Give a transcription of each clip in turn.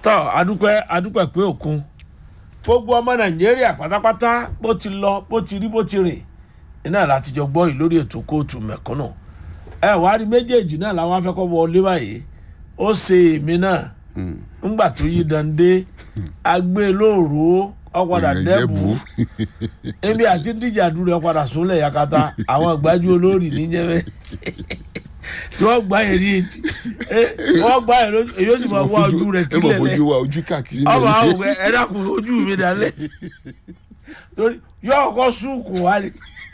tọ́ adúpẹ́ adúpẹ́ pé òkun gbogbo ọmọ nàìjíríà pátápátá bó ti lọ bó ti rí bó ti rìn iná láti jọ gbọ́ yìí lórí ètò kóòtù mẹ̀kúnnù ẹ wàá rí méjèèjì náà làwọn afẹ́kọ́ wọlé báyìí ó ṣe èmi náà ńgbà tó yí dande agbé lóòrò ọ̀padà dẹ́bù ebi àti díjà dúró ọ̀padà súnlẹ̀ yakata àwọn ìgbájú olórí níjẹ́bẹ́ tí wọ́n gbá yẹn ní etí wọ́n gbá yẹn lójú èyí ó sì máa wá ojú rẹ̀ ẹ mọ̀ kílẹ̀ lẹ́ fojú wa ojú káàkiri ọmọ àwọn òwe ẹ dákun ojú mi dalẹ̀ torí yóò kọ́ súùkù wá ní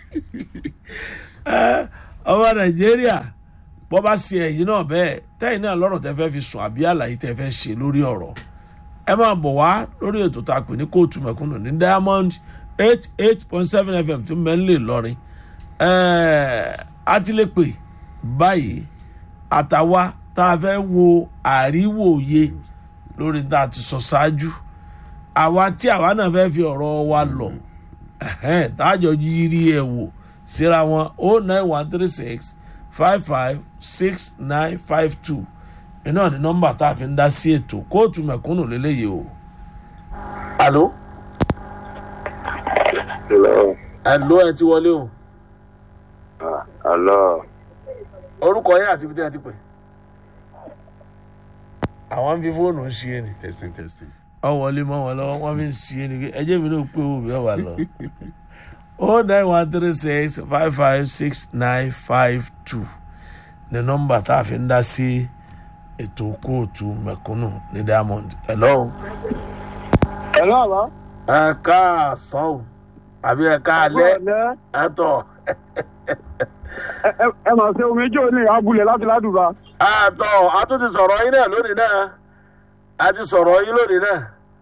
Ẹ, ọmọ nàìjíríà bọ́ bá ṣe ẹ̀yìn náà bẹ́ẹ̀ tẹ́yìn náà lọ́rọ̀ tẹ́ fẹ́ fi sùn àbí àlàyé tẹ́ fẹ́ ṣe lórí ọ̀rọ̀ ẹ máa bọ̀ wá lórí ètò tá a pè ní kóòtù mẹ̀kúnnù ní diamond eight eight point seven fm tó mẹ́lẹ̀ lọ́rin a ti lè pè báyìí àtàwa tá a fẹ́ wo àríwòye lórí tá a ti sọ ṣáájú àwa tí àwa náà fẹ́ fi ọ̀rọ̀ wa lọ ẹ̀hẹ́n, tájọ yiri ẹ̀ wò síra wọn o nine one three six five five six nine five two iná ní nọ́mbà tá a fi ń dá sí ètò kóòtù mẹ̀kúnnù lélẹ́yìí o. alo Hello. alo ẹ ti wọlé o Ah, Hello. orúkọ yẹn àti ibi tí ẹ ti pè. àwọn ń fi fóònù ń ṣe é ni testing testing ọ wọlé mọ wọn lọ́wọ́ wọn fi ń ṣe é ni pé ẹjẹ mi náà pé owó mi ẹ wà lọ. o nine one three six five five six nine five two ní nọ́mbà tá a fi ń dá sí ètò kóòtù mẹ̀kúnnù ní diamond. hello. Hello, àbá. ẹ káàsán o àbí ẹ káalẹ́ Ọ̀lẹ́. ẹ tọ̀ Ẹ ẹ- ẹ máa ṣe omi ijó ní abúlé láti ládùúgbà. ẹ tọ̀ a tún ti sọ̀rọ̀ yín náà lónìí náà a ti sọ̀rọ̀ yín lónìí náà.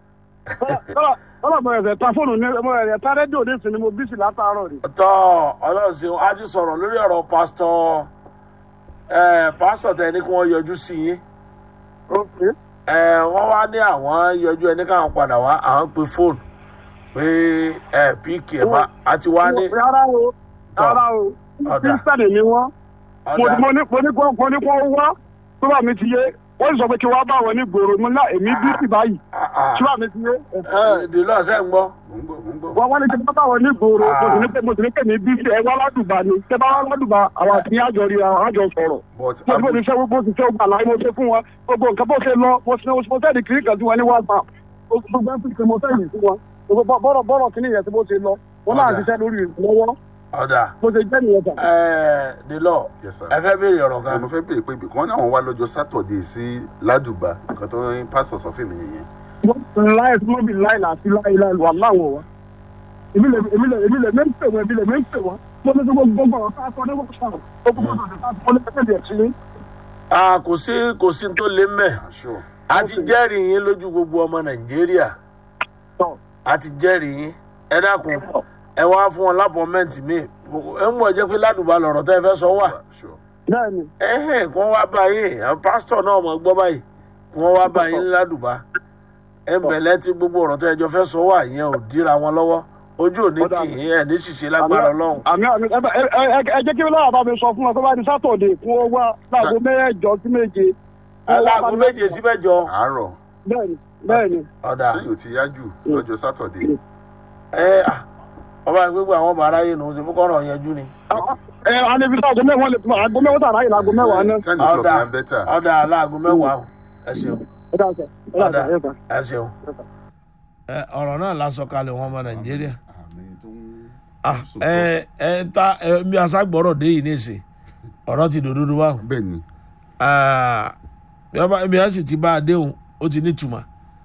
Kọ́lá mo ẹ̀sẹ̀ ta fóònù ní mo ẹ̀sẹ̀ ta rédíò ní ìsinmi mo bísí látàárọ̀ ni. tọ́ ọlọ́run ṣeun a ti sọ̀rọ̀ lórí ọ̀rọ̀ pásítọ̀ ẹ pásítọ̀ tẹ ní kí wọ́n yọjú sí yín Ok. ẹ wọ́n wá ní àwọn yọjú ẹni káwọn padà wá àwọn pe fóònù pé ẹ píkì ẹ bá a ti wá ní Rárá o. Tọ́. Rárá o. Ọ̀dà. Kírísítàdì ni wọ́n. Mo ọ̀dà mo ní mo ní kó mo ní kó wá. Tó bá mi ti yé. Wọ́n sọ pé kí wọ́n bá wọn ní gbòòrò mo ná èmi bísí báyìí. Tí bá mi ti yé. dèlú ọ̀sẹ̀ ń gbọ́ mo ń gbọ́ mo ń gbọ́ Wọ́n wá ní kí wọ́n bá wọn ní gbòòrò. Mo sì ní pé mo sì ní pé mi bísí ẹ wá ládùúgbà ni. Tẹ bá wá ládùúgbà àwọn àti àjọ rí àwọn àjọ sọ̀rọ̀. but mo ti bó ti ṣe bó ti ṣe gbà láyé mo ṣe fún wọn gbogbo nǹkan bó ṣe lọ mo ṣe mo sẹ́ẹ̀dì kiri kan sí wọn ní whatsapp gbogbo ẹ̀ fi mo sẹ́ẹ̀dì sí wọn gbogbo bọ́rọ̀ bọ́rọ̀ kìíní yẹn tí bó ṣe lọ wọn náà Ọ̀dà. ṣiṣẹ́ lórí ìlọ́wọ́ ọ̀dà bó ṣe jẹ́ nìyẹn tà. ẹ dèlọ Yes, sir. ẹ fẹ́ béèrè ọ̀rọ̀ kan mo fẹ́ béèrè pé ibì kan náà wọ́n wá lọ́jọ́ sátọ̀dé sí ládùbà nǹkan tó ń pásítọ̀ sọ fún mi yẹn láì tí wọ́n bí láì láti láì láì wà láwọn wa èmi lè èmi lè èmi lè mẹ́ ń pè wọ́n èmi lè mẹ́ ń pè wọ́n mo ní gbogbo gbogbo ọ̀rọ̀ ká sọ ní wọ́n sọ̀rọ̀ gbogbo ọ̀rọ̀ ká sọ ní ẹgbẹ́ ìṣẹ́ Ah, kò sí kò sí tó lé mẹ́ àṣọ a ti jẹ́rìí yín lójú gbogbo ọmọ nàìjíríà tọ̀ a ti jẹ́rìí yín ẹ dákun ẹ wá fún wọn lápọ̀mẹ́ǹtì mi ẹ ń mọ̀ jẹ́ pé ládùúgbà lọ̀rọ̀ tẹ́ ẹ fẹ́ sọ wà àṣọ bẹ́ẹ̀ ni ẹ̀hìn kí wọ́n wá bá yín àwọn pásítọ̀ náà mọ̀ gbọ́ báyìí kí wọ́n wá bá yín ládùúgbà ẹ ń bẹ̀lẹ́ tí gbogbo ọ̀rọ̀ tẹ́ ẹ jọ fẹ́ sọ wà yẹn ò díra wọn lọ́wọ́ ojú ò ní Ọ̀dà. tì yín ẹ̀ ní ṣìṣe lágbára ọlọ́run àmì àmì ẹ ẹ- ẹ- ẹ jẹ́ kí láwọn bá mi sọ fún wọn tó bá di sátọ̀dé fún wọn wá láago mẹ́jọ sí méje. aláàgó méje sí mẹ́jọ àárọ̀ bẹ́ẹ̀ni bẹ́ẹ̀ni ọ̀dà lẹ́yìn ò ti yájú lọ́jọ́ sátọ̀dé ẹ à, ọba gbégbé àwọn ọba aráyé nù ṣe fúkọ́ ọ̀rọ̀ yẹn jú ni ẹ anibi sáà gómẹ wọn lè tún àgọ mẹwàá tààrà yìí láago mẹ́wàá náà. ten o'clock ọ̀dà na better ọ̀dà aláàgó mẹ́wàá o. ẹ ṣeun ẹ dá sẹ ẹ dá ọ̀dà sẹ ẹ sẹ. ẹ ṣeun ẹ, ọ̀rọ̀ náà lásọ kalẹ̀ wọn ọmọ nàìjíríà àmì tó ń Ah, ẹ ẹ ta ẹ bí aṣágbọ́rọ̀ dé yìí nìsín ọ̀rọ̀ ti dòdòdó báwọn bẹ́ẹ̀ ni Ah, bí ọba bí a sì ti bá a déhùn ó ti nítumọ̀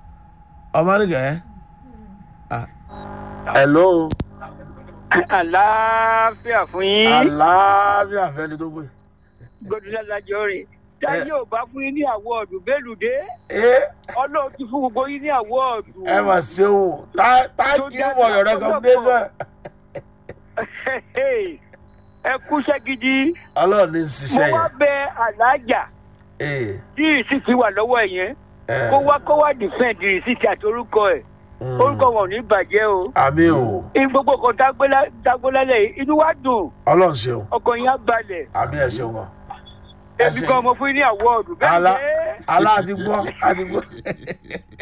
ọmọ nìkẹ́ ẹ́ hello àlàáfíà fún yín aláàbíà fẹ́ni tó gbé gbọdúnlá lájọ rìn táyé ò bá fún yín ní àwọọdù bélùdé ẹ ọlọ́run ti fún gbogbo yín ní àwọọdù. ẹ mà ṣeun Tha- thank you for your recommendation ẹ kúṣẹ́ gidi ọlọ́run ní mo ṣiṣẹ́ wá yẹn bẹ aláàjà Ee, tí ìsìtì wà lọ́wọ́ ẹ̀ yẹn ẹ, kó wá kó wá dìfẹ́ǹdì ìsìtì àti orúkọ ẹ̀ mm, orúkọ wọn ò ní bàjẹ́ o àmì o ní gbogbo kan dágbélálẹ̀ yìí inú wa dùn ọlọ́run ṣeun ọkàn yín á balẹ̀ àmì ẹ ṣeun gan ẹ èmi ṣeun. kan mo fún yín ní àwọọdù bẹ́ẹ̀ Alá- ni alá àti gbọ́ àti gbọ́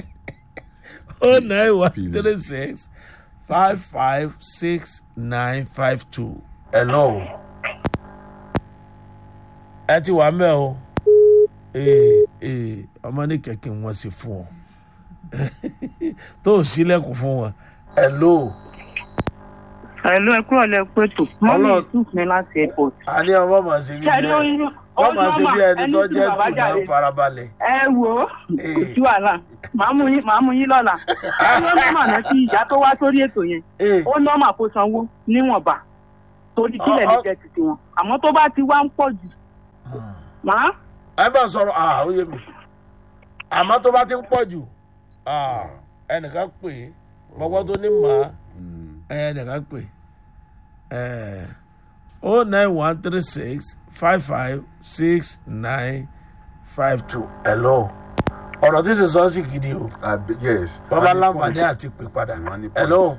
oh nine one three six five five six nine five two hello ẹ ti wà mẹ́ o ee ee ọmọ ní kẹ̀kẹ́ wọn sì fún ọ tó o sílẹ̀kùn fún wọn hello Ẹ̀lú ẹ̀kú ọ̀lẹ́ pẹ̀tù. Mọ́mí Ọlọ́run- Yusuf ní láti airport. àní ọmọ màá ṣe bí Ṣé ẹni ẹ ó- ó wọ́n máa ṣe bí ẹni nọ́mà, tó ẹni jẹ́ tí bàbá tù máa ń jáde. farabalẹ̀ Ẹ wò ó, Ee. kò sí wàhálà. Màá mú yín màá mú yín lọ́la. Ẹni ó nọ́mà náà tí ìyá tó wá sórí ètò yẹn. ee Ó nọ́mà kó sanwó níwọ̀nba. Torí kílẹ̀ Ọ- lè ọ- jẹ́ títí wọn. Àmọ́ tó bá ti wá ń pọ̀ jù. Màá ẹ bá sọ̀rọ̀ ah ó yé mi àmọ́ tó bá ti ń pọ̀ jù ah ẹnìkan pè é gbọ́gbọ́ tó ní màá ẹnìkan pè é o nine one three six five five six nine five two hello ọ̀rọ̀ tí sì sọ sí gidi o Àbí- yes. bàbá Wọ́n ní láǹfààní point. àti pè padà Wọ́n ní point. hello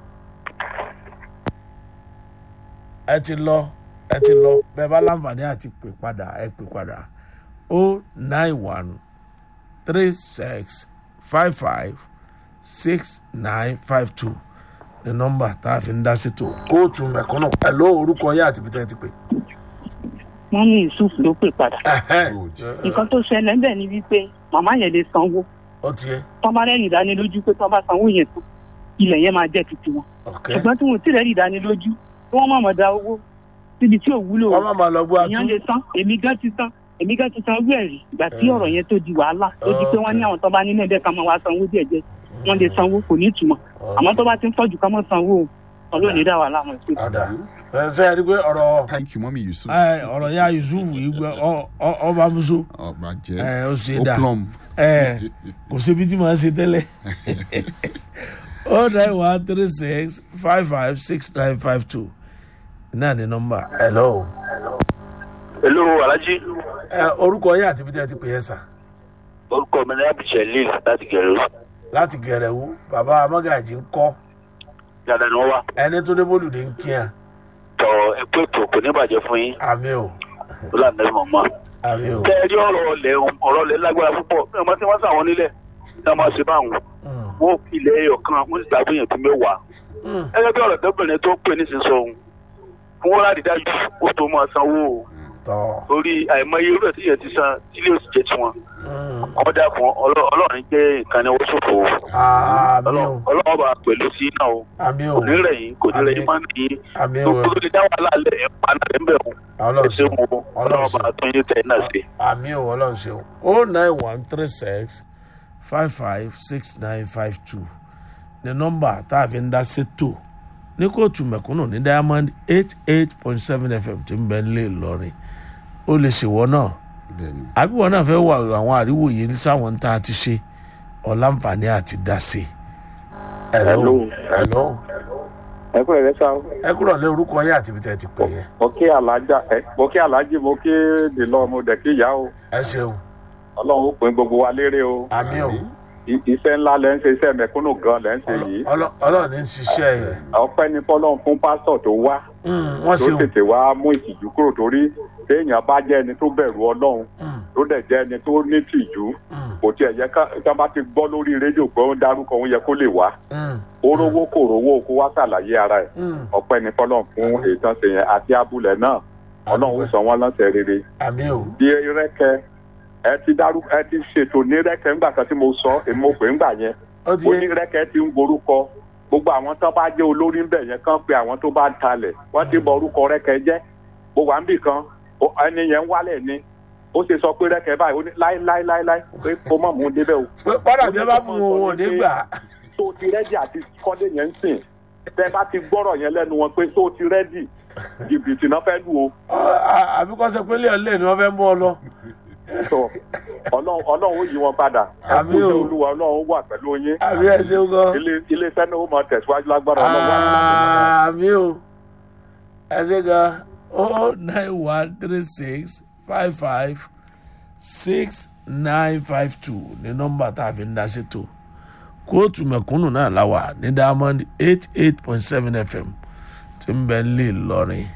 ẹ ti lọ ẹ ti lọ bẹ́ẹ̀ bá láǹfààní àti pè padà ẹ pè padà o nine one three six five five six nine five two ní nọ́mbà tá a fi ń dá sí tó kóòtù mẹ̀kúnnù hello orúkọ yẹ àti pété ti pè. mọ́mí Yusuf ló pè padà. Good. Nǹkan tó ṣẹlẹ̀ ń bẹ̀ ni wípé màmá yẹn lè sanwó. ó ti yẹ Tọ́ bá rẹ́rìn ìdánilójú pé tọ́ bá sanwó yẹn tán. Ilẹ̀ yẹn máa jẹ́ títí wọn. ok ṣùgbọ́n tí wọn ò tí rẹ́rì ìdánilójú tí wọ́n mọ̀mọ́ da owó síbi tí ò wúlò wọ́n má máa lọ gbọ́ èèyàn àtú lè san èmi gan ti san èmi gan ti san owó ẹ̀rí ìgbà tí ọ̀rọ̀ yẹn tó di wàhálà ó di pé wọ́n ní àwọn tó bá nínú ẹ̀dẹ́ kan máa wá sanwó díẹ̀ díẹ̀ wọ́n lè sanwó kò ní ìtumọ̀ àmọ́ tó bá ti ń pọ̀jù ká mọ́ sanwó o ọlọ́run ní dá wàhálà mọ̀ sí. ọ̀dà ẹ ṣe é rí i pé ọ̀rọ̀ thank you mọ́mí yusuf ẹ, ọ̀rọ̀ ya yusuf yìí gbẹ ọ- ọ- ọba muso ọba jẹ́ ẹ, ó ṣe ó dà plum ẹ kò síbi tí màá ṣe tẹ́lẹ̀ o nine one three six five five six nine five two náà ní nọ́mbà hello hello alhaji ẹ orúkọ yẹn àti ibi tí ẹ ti pè é sà orúkọ mi ní abidjan lil láti gẹrẹ láti gẹ̀rẹ̀wú bàbá amágàjì ń kọ́ dáadáa ni wọn wá ẹni tó dé bólúdé ń kí hàn tọ ẹkú ètò kò ní bàjẹ́ fún yín àmì ò lọ́làdé mọ̀mọ́. àmì ò tẹ́ ẹ rí ọ̀rọ̀ ọ̀lẹ̀ ọ̀rọ̀ ọ̀lẹ̀ lágbára púpọ̀ bí wọ́n ti wá sáwọn nílẹ̀ ní wọ́n máa ṣe báwọn Mm, wọ́n ilẹ̀ ẹyọ kan wọ́n sì gbàgbé yẹn tó mẹ́wàá. mm, gẹ́gẹ́ bí ọ̀rọ̀ tẹ́bìnrin tó ń pè ní sísọ ohun fún wọn láti dájú ó tó máa sanwó o tọ́ torí àìmọye irú ẹ̀ tí yẹn ti san tílé òsì jẹ́ tiwọn mm, kọ́ dákun ọlọ́- ọlọ́run jẹ́ nǹkan ní owó ṣòfò o. àmì ò Ọlọ́run- ọlọ́run bá pẹ̀lú sí náà o àmì ò kò ní rẹ̀ yín kò ní rẹ̀ yín Àmín. máa ń ní yín àmì ò gbogbo tó lè dá wàhálà lẹ̀ ẹ̀ pa náà ẹ̀ ń bẹ̀ wọ́n ẹ̀ ọlọ́run ṣe ṣeun wọn ọlọ́run bá tún yín tẹ̀ náà ṣe. àmì ò ọlọ́run ṣeun o nine one three six five five six nine five two ní nọ́mbà tá a fi ń dá sétò ní kóòtù mẹ̀kúnnù ní diamond eight eight point seven fm tí ń bẹ nílé ìlọrin ó lè ṣèwọ náà bẹ́ẹ̀ni àbí wọn náà fẹ́ wà àwọn àríwòye sáwọn tá a ti ṣe ọ̀làǹfààní àti dáṣe. hello hello ẹ kúrò rẹ sá ẹ kúrò lé orúkọ yẹn àti ibi tẹ́ ẹ ti pè yẹn mo kí alájà ẹ mo kí alájì mo kí dìlọ mo dẹ kí ìyá o ẹ ṣeun ọlọ́run ó pín gbogbo wa lérè o àmì ò I- iṣẹ́ ńlá lẹ́ ń ṣe iṣẹ́ mẹ̀kúnnù gan lẹ́ ń ṣe yìí Ọlọ́- ọlọ́run ní í ṣiṣẹ́ yẹn ọpẹ́ ní fọlọ́run fún pásítọ̀ tó wá Mm, wọ́n tó ṣeun tètè wá mú ìtìjú kúrò torí téèyàn bá jẹ́ ẹni tó bẹ̀rù ọlọ́run Mm, tó dẹ̀ jẹ́ ẹni tó ní tìjú mm, kò tiẹ̀ yẹ ká ká bá ti gbọ́ lórí rédíò pé ó ń darúkọ òun yẹ kó lè wá mm, ó rówó kò rówó kó wá ṣàlàyé ara ẹ̀ mm. ọpẹ́ ní fọlọ́run fún ètò ṣe yẹn àti abúlé náà ọlọ́run ó sọ wọ́n lọ́sẹ̀ rere àmì ò bí rẹ́kẹ ẹ ti dárú ẹ ti ṣètò ní rẹ́kẹ ńgbà kan tí mo sọ èmi mo pè ńgbà yẹn ó ti ó yé ní rẹ́kẹ ti ń borúkọ gbogbo àwọn tó bá jẹ́ olórí ń bẹ̀ yẹn kàn pé àwọn tó bá ń talẹ̀ wọ́n ti bọ orúkọ rẹ́kẹ jẹ́ mo wà ń bì kan ó- ẹni yẹn ń wálẹ̀ ni ó ṣe sọ pé rẹ́kẹ báyìí ó ní láíláíláíláí pé kó mọ̀ mú un débẹ̀ o pé kọ́dà bí ẹ bá mú wọn wọn ò ní gbà tó ti rẹ́dì àti kọ́lé yẹn ń sìn tẹ́ bá ti gbọ́rọ̀ yẹn lẹ́nu wọn pé tó ti rẹ́dì jìbìtì náà fẹ́ lù o àbí kọ́ sọ pé lẹ́yìn lẹ́yìn ni wọ́n fẹ́ mú ọ lọ. sọ ọlọ́run ọlọ́run ó yí wọn padà Àmín o. ẹkú olúwa ọlọ́run wà pẹ̀lú yín àbí ẹ ṣeun gan. ilé ilé iṣẹ́ náà ó máa tẹ̀síwájú lágbára ọlọ́run wà pẹ̀lú àmì ò ẹ ṣe gan o nine one three six five five six nine five two ní nọ́mbà tá a fi ń dá sétò kóòtù mẹ̀kúnnù náà láwà ní diamond eight eight point seven fm tí ń bẹ ń lè lọrin.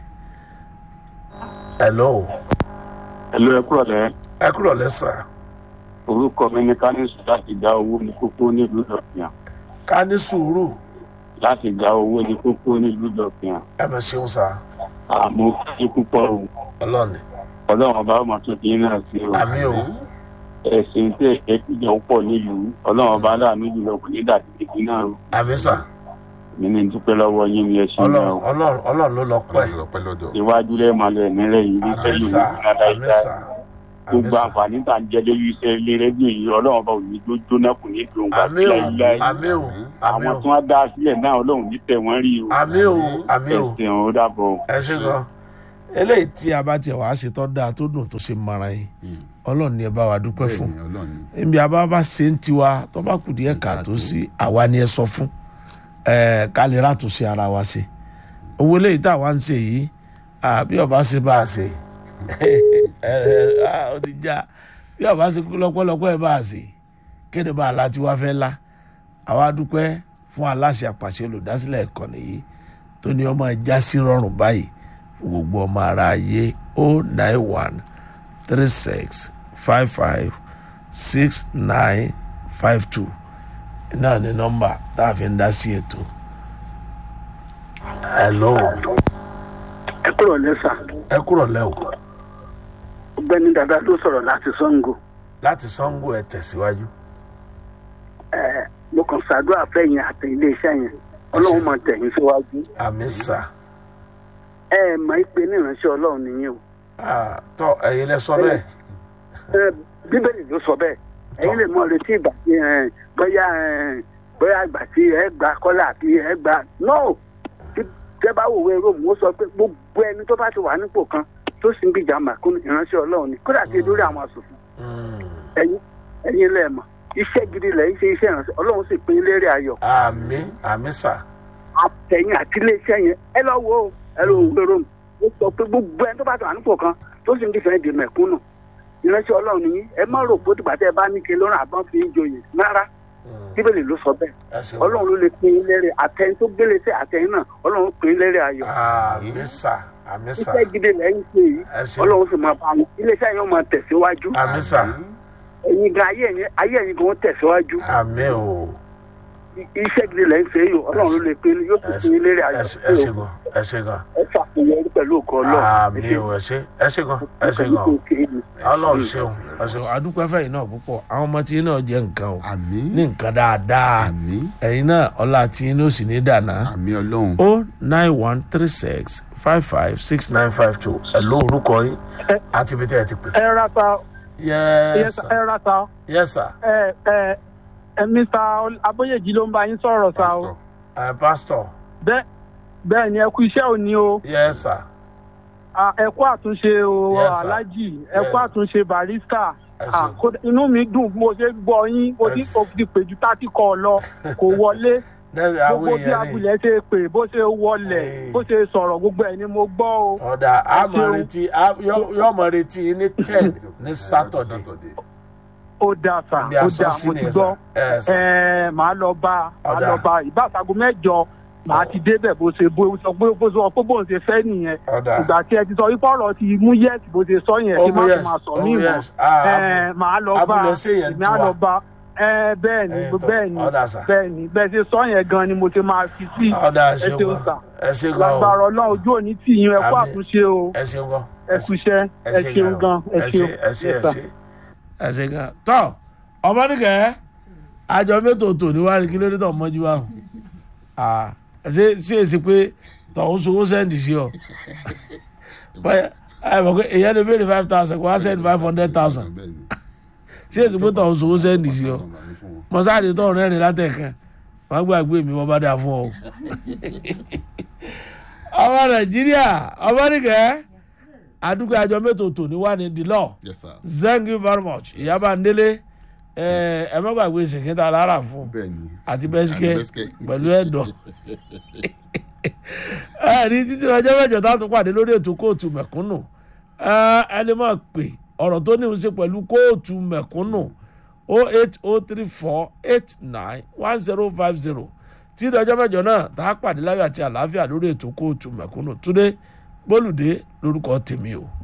hello ẹ̀lú ẹ̀kú ọ̀lẹ́ ẹ kúrò lẹ́sà orúkọ mi ní kánísù láti dá owó ní kókó nílùú ìlọ̀fìyàn ká ní sùúrù láti gba owó ní kókó nílùú dọ̀fìn ẹ mọ̀ ṣeun sá àmọ́ kí púpọ̀ o ọlọ́ọ̀ni ọlọ́run ọba ọmọ tó di náà sí o àmì o ẹ̀sìn tí ẹ̀kẹ́ kíjọ pọ̀ nílùú ọlọ́run ọba aláàánú jùlọ kò ní dàbí kìkì náà o àmì sá mi ní dúpẹ́ lọ́wọ́ yín ni ẹ ṣe náà ọlọ́run o ọlọ́run ọlọ́run ló lọ pẹ́ ọlọ́run lọ́pẹ́ lọ́dọ̀. iwájú lẹ́ẹ̀mọ́lẹ̀ nílẹ̀ yìí ní àmì sẹ́yìn sá òní náà àmì dáadáa sá àmì gbogbo sá àǹfààní tá à ń jẹ lórí iṣẹ́ ilé rẹ́díò yìí ọlọ́run ọba òní tó jóná kò ní dùn gbà àmì o láíláí àmì o àmì àwọn o tí wọ́n dá sílẹ̀ náà ọlọ́run ní tẹ̀ wọ́n rí o àmì o àmì o ẹ̀sìn ò dàbọ̀ o. ẹ ṣe gan eléyìí tí a bá tiẹ̀ wá ṣe tọ́ dáa tó dùn tó ṣe mara yín ọlọ́run ni ẹ bá wa dúpẹ́ fún bẹ́ẹ̀ni ọlọ́run ni. níbi àbá bá ṣe ń tiwa tó bá kù díẹ̀ kà tó sí àwa ni ẹ sọ fún ẹ ká lè ràtúnṣe ara wa ṣe owó eléyìí tá a wá ń ṣe yìí à, bí ọba ṣe bá a ṣe ẹ ẹ à, ó ti já bí ọba ṣe kú lọ́pọ̀lọpọ̀ ẹ bá a ṣe kéde bá a la tí wàá fẹ́ la àwa dúpẹ́ fún aláṣẹ àpàṣẹ olùdásílẹ̀ ìkànnì yìí tó ní ọmọ ẹja sí rọrùn báyìí fún gbogbo ọmọ ara ayé o nine one three six five five six nine five two náà ni nọ́mbà tá a fi ń dá sí ètò. hello ẹ kúrò lẹ́sà ẹ kúrò lẹ́wọ̀ ọgbẹ́ni dada ló sọ̀rọ̀ láti sango láti sango ẹ tẹ̀síwájú. ẹ mo kàn ṣàdúrà fẹ́yìn àti iléeṣẹ́ yẹn ọlọ́run máa tẹ̀yìn síwájú àmì sà ẹ ẹ mọ̀ pé ní ìránṣẹ́ ọlọ́run nìyẹn o Ah, tọ́ ẹ̀yin lẹ sọ bẹ́ẹ̀ ẹ bíbélì ló sọ bẹ́ẹ̀ ẹ̀yin lè mọ retí ìgbà tí ẹ bóyá ẹ bóyá ìgbà tí ẹ gbà kọ́lá àti ẹ gbà no tí tẹ bá wòwe róòmù ó sọ pé gbogbo ẹni tó bá ti wà nípò kan tó sì ń gbìjà màkún ìránṣẹ́ ọlọ́run ni kódà tí lórí àwọn asòfin Mm. ẹ̀yin ẹ̀yin lẹ mọ̀ iṣẹ́ gidi lẹ́yìn ṣe iṣẹ́ ìránṣẹ́ ọlọ́run sì pín in lérè ayọ̀ àmì àmì sà àtẹ̀yìn àti iléeṣẹ́ yẹn ẹ lọ wo o, ẹ lọ wo róòmù ó sọ pé gbogbo ẹni tó bá ti wà nípò kan tó sì ń dìfẹ́ di mẹ̀kúnnù ìránṣẹ́ ọlọ́run nìyí ẹ má rò pé dìgbà tẹ́ ẹ bá ní kí lọ́rùn àbọ̀n fi ń joyè rárá bíbélì ló sọ bẹ́ẹ̀ ẹ ṣe ọlọ́run ló lè pín in lérè àtẹ̀yìn tó gbélé sí àtẹ̀yìn náà ọlọ́run pín in lérè ayọ̀ àmì sà àmì sà iṣẹ́ gidi lẹ́yìn ṣe yìí ẹ ṣe ọlọ́run sì máa bá wọn iléeṣẹ́ yẹn ó máa tẹ̀síwájú àmì sà ẹ̀yin gan ayé ẹ̀yin ayé ẹ̀yin gan ó tẹ̀síwájú àmì o I- iṣẹ́ gidi lẹ́yìn ṣe yìí ọlọ́run ló lè pín in yóò sì ẹ pín in lérè ṣe ayọ̀ ẹ ṣe gan ẹ ṣe gan ẹ ṣàfihàn pẹ̀lú òkú ọlọ́run àmì o ẹ ṣe ẹ ṣe gan ẹ ṣe gan ọlọ́run ṣeun ẹ ṣeun adúpẹ́ fẹ́yìn náà púpọ̀ àwọn ọmọ tí náà jẹ́ nǹkan o àmì ní nǹkan dáadáa àmì ẹ̀yin náà ọlá tí ní ó sì ní dànà àmì ọlọ́run. o nine one three six five five six nine five two ẹ ló orúkọ yín àti ibi tí ẹ ti pè. ẹ ra sa yes sir ẹ ra sa yes sir ẹ ẹ ẹ mr aboyeji ló ń bá yín sọ̀rọ̀ sa o pásítọ̀ uh, pastor bẹ́ẹ̀ bẹ́ẹ̀ ni ẹ kú iṣẹ́ òní o yes sir Ah, ẹ kú àtúnṣe o Yes, sir. alhaji ẹ kú Yeah. àtúnṣe barista ẹ Ah, ṣe kódà- inú mi dùn bí mo ṣe gbọ́ yín mo ti Yes. mo ti pè ju tátí kọ lọ kò wọlé lẹ́sẹ̀ àwọn gbogbo bí èèyàn ní abulẹ̀ ṣe pè bó ṣe wọlẹ̀ Hey. bó ṣe sọ̀rọ̀ gbogbo ẹ̀ ni mo gbọ́ o ọ̀dà àmọ̀ ṣeun. retí á- yọ- yọ mọ̀ retí ní ten ní saturday ó dáa sà bí ó aṣọ dáa sí mo ni ti ẹ sà gbọ́ ẹ sà ẹ màá lọ bá màá Ọ̀dà. lọ bá ìbáṣago mẹ́jọ màá ti débẹ̀ bó ṣe bó sọ pé bó sọ pé bóun ṣe fẹ́ nìyẹn ọ̀dà ìgbà tí ẹ ti sọ wípé ọ̀rọ̀ ti mú yẹ́ẹ̀sì bó ṣe sọ yẹn Ó kí mú má yes, fi máa sọ ó mí mú mọ́ yes. Ah, ẹ màá lọ bá abúlé sí yẹn èmi á tiwa. lọ bá ẹ bẹ́ẹ̀ ni Ẹ̀yin tó, bẹ́ẹ̀ ni ọ̀dà sà. bẹ́ẹ̀ ni bẹ́ẹ̀ ṣe sọ yẹn gan ni mo ti máa fi sí ọ̀dà ẹ ẹ ṣe ṣeun sà gan ẹ ṣe gan o lágbára ọlọ́run ojú òní tì yín ẹ kú Àmín. àtúnṣe o ẹ ṣe gan ẹ kú iṣẹ́ ẹ ẹ ṣe ṣeun gan ẹ ẹ ṣeun ṣe ẹ ṣe Yes, ẹ sir. ṣe ẹ ṣe gan tọ́ ọmọ nìkẹ́ àjọ mẹ́tò tò ní wàá rí kí lóde tó mọ́jú wa ẹ ṣe ṣe é ṣe pé tọ̀hún sowó sẹ́ndì sí ọ báyà ẹ mọ̀ pé èyàn lè béèrè five thousand kó wá sẹ́ndì five hundred thousand ṣé èsì pé tọ̀hún sowó sẹ́ndì sí ọ mọ̀sáàdì tọ̀hún rẹ́rìn látẹ̀kan wọ́n gbàgbé mi wọ́n bá dà fún ọ. ọmọ nàìjíríà ọmọ nìkẹ́ àdúgbò àjọ mẹ́tò tò ní wà ní the law yes sir thank you very much ìyábà ndélé ẹ ẹ má gbàgbé ṣèkínta lára fún bẹ́ẹ̀ ni àti bẹ́síkẹ́ Àti bẹ́síkẹ́. pẹ̀lú ẹ̀dọ̀ ẹ ní títí ọjọ́ mẹ́jọ tá a tún pàdé lórí ètò kóòtù mẹ̀kúnnù ẹ ẹ lè máa pè ọ̀rọ̀ tó ní í ṣe pẹ̀lú kóòtù mẹ̀kúnnù o eight o three four eight nine one zero five zero tí ọjọ́ mẹ́jọ náà tá a pàdé láyọ̀ àti àlàáfíà lórí ètò kóòtù mẹ̀kúnnù túndé gbólùdé lórúkọ tèmi o.